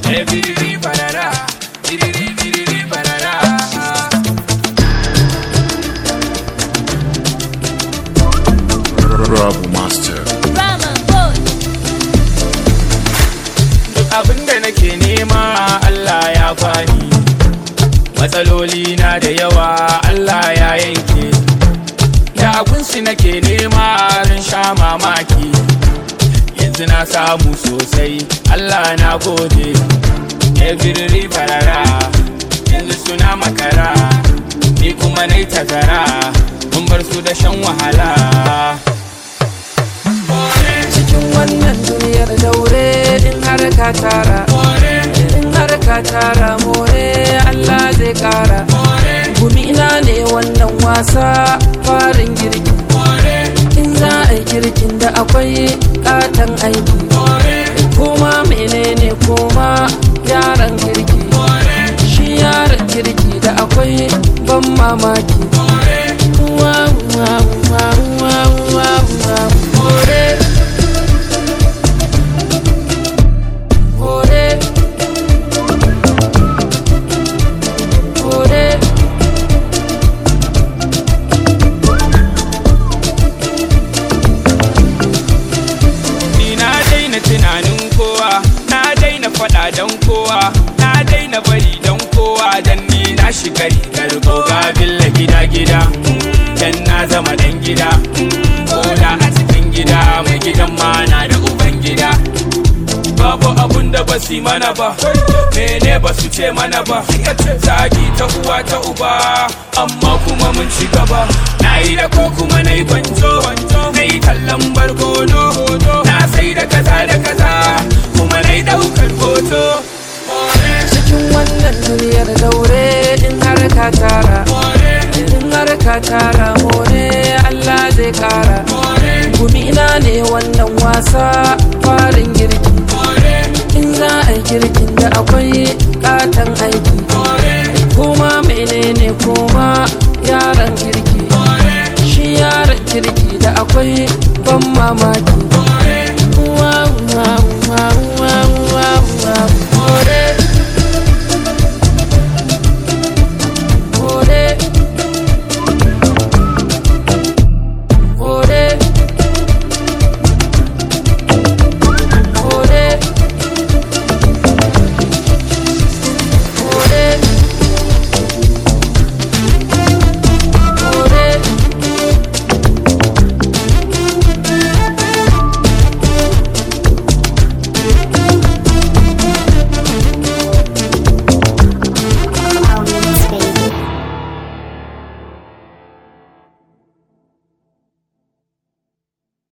Eh, biriri barara, biriri biriri barara. Rabu Master. Rama boy. Duk abin da nake nema Allah ya bani matsaloli na da yawa Allah ya yanke da abinsu nake nema ran sha mamaki yanzu na samu sosai Allah na gode every farara yanzu suna makara ni kuma nai tazara mun bar su da shan wahala cikin wannan duniyar daure in har ka tara in har ka tara more Allah zai kara gumina ne wannan wasa farin girki in za a yi girkin da akwai katon aiki kuma menene kuma yaran kirki shi yaran kirki da akwai ban mamaki Wow, wow, wow, wow, wow, wow. More. More. More. Ni na daina tunanin kowa, na daina faɗa don kowa, na daina bari don kowa dan ni na shiga rigar goga billa gida gida. Dan na zama dan gida, koda a cikin gida mai gidan ma na da uban gida. Babu abun da ba su yi mana ba, mene ba su ce mana ba, zagi ta uwa ta uba, amma kuma mun ci gaba. Na yi da ko kuma na yi gwanjo, na yi kallon barkono, na sai da kaza da kaza, kuma na yi ɗaukar hoto. cikin wannan duniyar daure in har ka tara in har ka tara more Allah zai kara gumina ne wannan wasa farin girki in za a yi girkin da akwai katon aiki kuma menene kuma yaran kirki shi yaran kirki da akwai ban mamaki